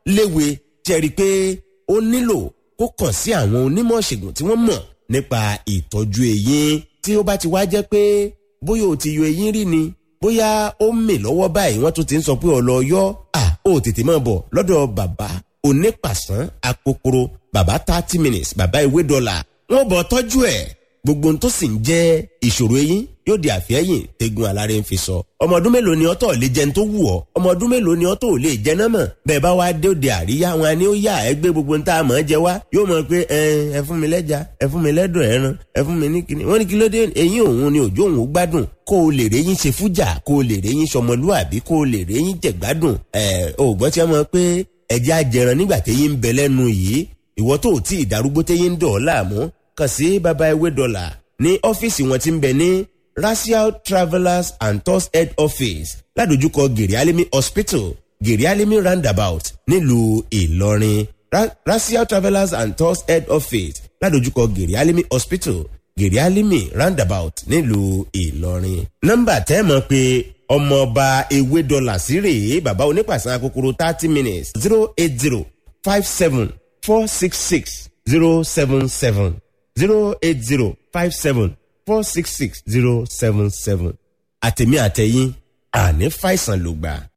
léwe jẹ́rìí pé ó nílò kó kàn sí àwọn onímọ̀ ṣègùn tí wọ́n mọ̀ nípa ìtọ́jú eyín tí ó bá ti wá jẹ́ pé bóyá o ti yọ eyín rí ni bóyá ó mì lọ́wọ́ báyìí wọ́n tún ti ń sọ pé ọ̀lọ́ yọ à ó tètè máa bọ̀ lọ́dọ̀ bàbá onípàṣán akokoro bàbá thirty minutes bàbá ewé dọ́là wọ́n bọ̀ tọ́jú ẹ̀ gbogbo ohun tó sì ń jẹ́ ìṣòro eyín yóò di àfẹ́yìn tegun alárẹ̀ ń fi sọ. ọmọ ọdún mélòó ni ọtọ̀ lè jẹun tó wù ọ́ ọmọ ọdún mélòó ni ọtọ̀ lè jẹ náà mọ̀ bẹ́ẹ̀ bá wá dé òde àríyá wọn ni ó yà ẹ gbé gbogbo nta àmọ́ jẹ wá yóò mọ̀ pé ẹ ẹ fún mi lẹ́ja ẹ fún mi lẹ́dọ̀ ẹran ẹ fún mi ní kíni wọ́n ní kí ló dé eyín òun ni òjò òun gbádùn kó o lè réyìn ṣe fújà kó o lè réyìn sọmọlúàbí kó o lè réyìn jẹ̀gbádùn ẹ ò gbọ́ tí wọ́n mọ̀ pé ẹ̀jẹ̀ ajẹran nígbà téyín ń bẹ lẹ́nu yìí ìwọ tó tí ì darúgbó téyín ń dọ̀ ọ́ láàmú kàn sí baba ewé dọ́là ní ọ́fíìsì wọn ti ń bẹ ní racial travellers and tours head office ládojúkọ gèrèálẹ́mí hospital gèrèálẹ́mí roundabout nílùú ìlọrin Ra racial travellers and tours head office ládojúkọ gèrèálẹ́mí hospital gèrèálẹ́mí roundabout nílùú ìlọrin. nọ́mbà tẹ́ mọ̀ pé ọmọọba ewé dọ́là sí rèé bàbá onípàṣán akókòrò thirty minutes zero eight zero five seven four six six zero seven seven zero eight zero five seven four six six zero seven seven àtẹ̀mí àtẹ̀yìn àní fàìsàn ló gbà.